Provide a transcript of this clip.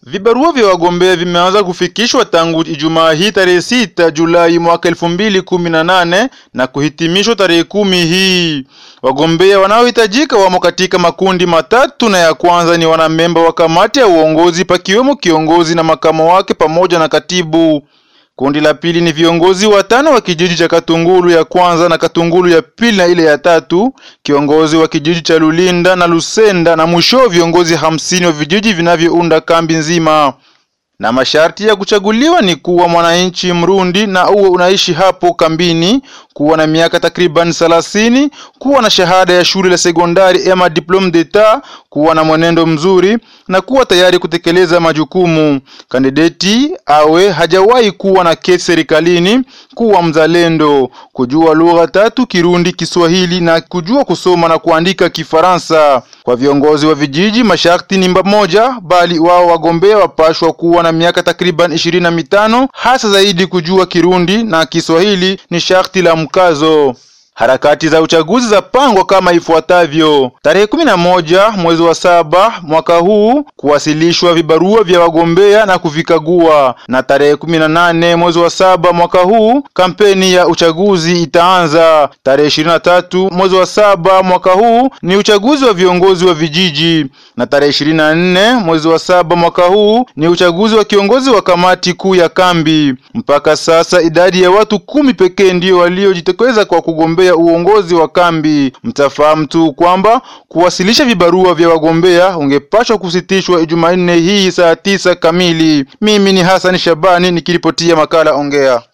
Vibarua vya wagombea vimeanza kufikishwa tangu Ijumaa hii tarehe sita Julai mwaka elfu mbili kumi na nane na kuhitimishwa tarehe kumi hii. Wagombea wanaohitajika wamo katika makundi matatu, na ya kwanza ni wanamemba wa kamati ya uongozi, pakiwemo kiongozi na makamo wake pamoja na katibu. Kundi la pili ni viongozi watano wa kijiji cha Katungulu ya kwanza na Katungulu ya pili na ile ya tatu, kiongozi wa kijiji cha Lulinda na Lusenda, na mwisho viongozi hamsini wa vijiji vinavyounda kambi nzima. Na masharti ya kuchaguliwa ni kuwa mwananchi Mrundi na uwe unaishi hapo kambini, kuwa na miaka takriban thelathini, kuwa na shahada ya shule la sekondari ama diplome d'etat, kuwa na mwenendo mzuri na kuwa tayari kutekeleza majukumu. Kandideti awe hajawahi kuwa na kesi serikalini, kuwa mzalendo, kujua lugha tatu Kirundi, Kiswahili na kujua kusoma na kuandika Kifaransa. Kwa viongozi wa vijiji masharti ni moja, bali wao wagombea wapashwa kuwa na miaka takriban ishirini na mitano, hasa zaidi kujua Kirundi na Kiswahili ni sharti la mkazo. Harakati za uchaguzi za pangwa kama ifuatavyo: tarehe kumi na moja mwezi wa saba mwaka huu kuwasilishwa vibarua vya wagombea na kuvikagua, na tarehe kumi na nane mwezi wa saba mwaka huu kampeni ya uchaguzi itaanza. Tarehe ishirini na tatu mwezi wa saba mwaka huu ni uchaguzi wa viongozi wa vijiji, na tarehe ishirini na nne mwezi wa saba mwaka huu ni uchaguzi wa kiongozi wa kamati kuu ya kambi. Mpaka sasa idadi ya watu kumi pekee ndio waliojitokeza kwa kugombea uongozi wa kambi. Mtafahamu tu kwamba kuwasilisha vibarua vya wagombea ungepashwa kusitishwa Jumanne hii saa tisa kamili. Mimi ni Hassan Shabani nikiripotia makala Ongea.